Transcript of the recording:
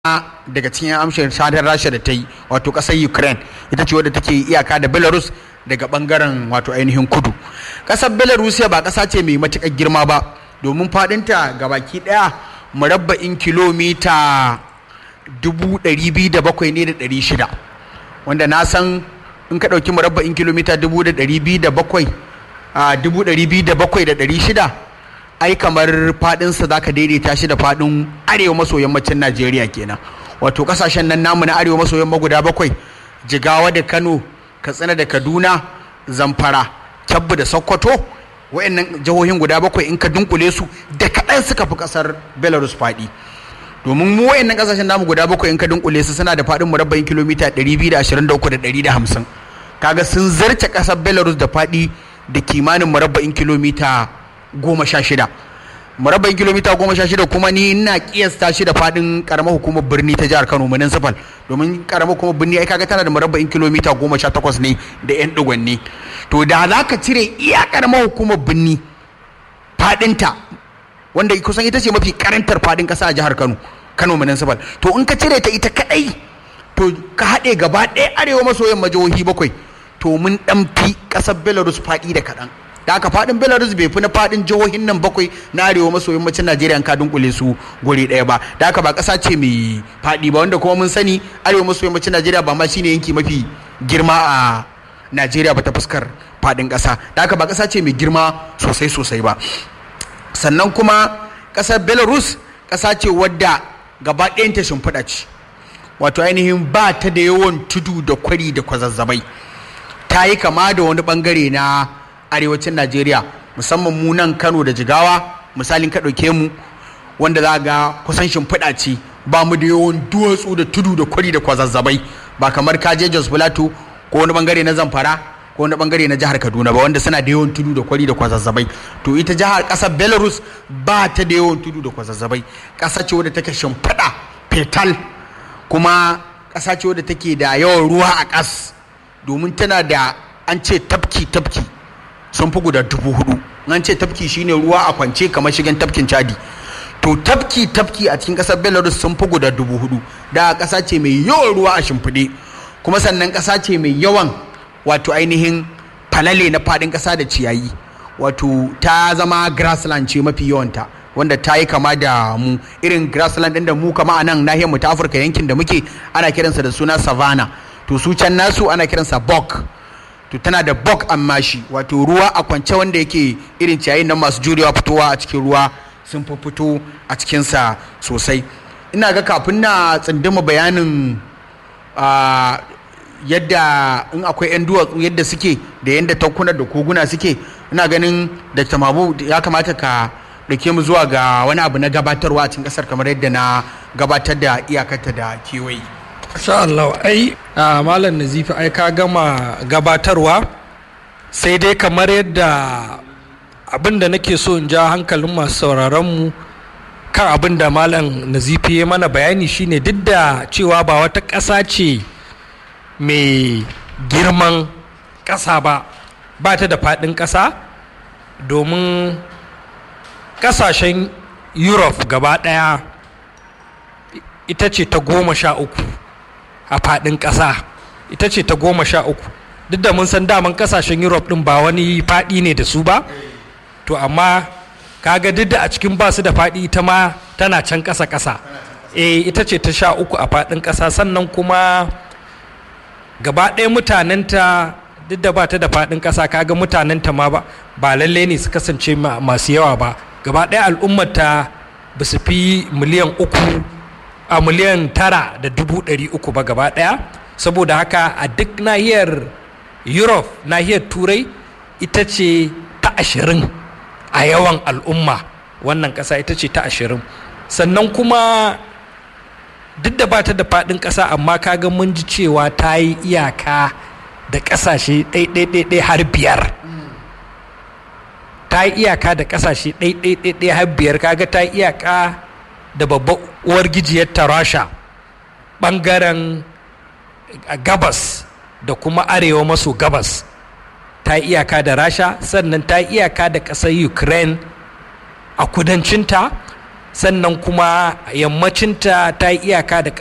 daga cikin amshin sadar rasha da ta yi wato kasar ukraine ita ce wadda take iyaka da belarus daga bangaren wato ainihin kudu kasar belarus ba kasa ce mai matukar girma ba domin fadinta ga baki daya murabba'in kilomita 207 ne da 600 wanda na san in ka ɗauki murabba'in kilomita 207 a 207,600 ai kamar fadinsa za ka daidaita shi da fadin arewa maso yammacin najeriya kenan wato kasashen nan namu na arewa maso yamma guda bakwai jigawa da kano katsina da kaduna zamfara kyabbu da sokoto wa'annan jihohin guda bakwai in ka dunkule su da kaɗan suka fi ƙasar belarus faɗi domin mu wa'annan ƙasashen namu guda bakwai in ka dunkule su suna da faɗin murabba'in kilomita 223,150 kaga sun zarce ƙasar belarus da faɗi da kimanin murabba'in kilomita goma sha shida murabba'in kilomita goma sha shida kuma ni ina kiyasta shi da fadin karamar hukumar birni ta jihar kano municipal domin karamar hukumar birni ai kaga tana da murabba'in kilomita goma sha takwas ne da yan digwanni to da za ka cire iya karamar hukumar birni fadinta wanda kusan ita ce mafi karantar fadin kasa a jihar kano kano municipal to in ka cire ta ita kadai to ka haɗe gaba ɗaya arewa maso yamma jihohi bakwai to mun ɗan fi ƙasar belarus faɗi da kaɗan da aka fadin belarus bai fi na fadin jihohin nan bakwai na arewa maso yammacin najeriya an ka dunkule su guri daya ba da haka ba kasa ce mai fadi ba wanda kuma mun sani arewa maso yammacin najeriya ba ma shine yanki mafi girma a najeriya ba ta fuskar fadin kasa da haka ba kasa ce mai girma sosai sosai ba sannan kuma kasar belarus kasa ce wadda gaba ɗayanta shimfiɗa ce wato ainihin ba ta da yawan tudu da kwari da kwazazzabai ta yi kama da wani bangare na arewacin najeriya musamman mu nan kano da jigawa misalin ka ɗauke mu wanda za ga kusan shimfiɗa ce ba mu da yawan duwatsu da tudu da kwari da kwazazzabai ba kamar kaje jos plateau ko wani bangare na zamfara ko wani bangare na jihar kaduna ba wanda suna da yawan tudu da kwari da kwazazzabai to ita jihar ƙasar belarus ba ta da yawan tudu da kwazazzabai ƙasa ce wadda take shimfiɗa fetal kuma ƙasa ce wadda take da yawan ruwa a ƙas domin tana da an ce tafki tafki sun fi guda dubu hudu an ce tafki shine ruwa a kwance kamar shigen tafkin chadi to tafki tafki a cikin kasar belarus sun fi guda dubu hudu da kasa ce mai yawan ruwa a shimfiɗe kuma sannan kasa ce mai yawan wato ainihin falale na faɗin ƙasa da ciyayi wato ta zama grassland ce mafi yawanta wanda ta yi kama da mu irin grassland ɗin da mu kama a nan nahiyar mu ta afirka yankin da muke ana kiransa da suna savannah to su can nasu ana kiransa bok to tana da bok amma shi wato ruwa a kwance wanda yake irin ciyayin nan masu jurewa fitowa a cikin ruwa sun fi fito a cikinsa sosai ina ga kafin na tsindima bayanin yadda in akwai 'yan duwatsu yadda suke da yadda tankunan da koguna suke ina ganin da tamabu ya kamata ka ɗauke mu zuwa ga wani abu na gabatarwa a cikin ƙasar kamar yadda na gabatar da iyakarta da kewaye Insha Allah ai a malam nazifi ai ka gama gabatarwa sai dai kamar yadda abin da nake so in ja hankalin masu sauraron mu kan abin da malam nazifi ya mana bayani shine duk da cewa ba wata ƙasa ce mai girman ƙasa ba ba ta da faɗin ƙasa domin ƙasashen europe gaba ɗaya ita ce ta goma sha uku a faɗin ƙasa ita ce ta goma sha uku duk da mun san daman ƙasashen europe ɗin ba wani faɗi ne da su ba to amma kaga duk da a cikin ba su da faɗi ita ma tana can ƙasa ƙasa e ita ce ta sha uku a faɗin ƙasa sannan kuma gaba ɗaya mutanenta duk da ba ta da faɗin ƙasa kaga mutanenta ma ba ba lallai ne su kasance masu yawa ba gaba ɗaya al'ummata ba su fi miliyan uku a miliyan tara da dubu ɗari uku ba gaba ɗaya saboda haka a duk nahiyar europe nahiyar turai ita ce ta ashirin a yawan al'umma wannan ƙasa ita ce ta ashirin sannan kuma duk da ba ta da faɗin ƙasa amma kaga mun ji cewa ta yi iyaka da ƙasashe ɗaiɗaiɗaiɗai har biyar ta yi iyaka da ƙasashe ɗaiɗaiɗaiɗai har biyar kaga ta yi iyaka da babbar uwar gijiyar tarasha ɓangaren gabas da kuma arewa maso gabas ta yi iyaka da rasha sannan ta yi iyaka da ƙasar ukraine a kudancinta sannan kuma yammacinta ta yi iyaka da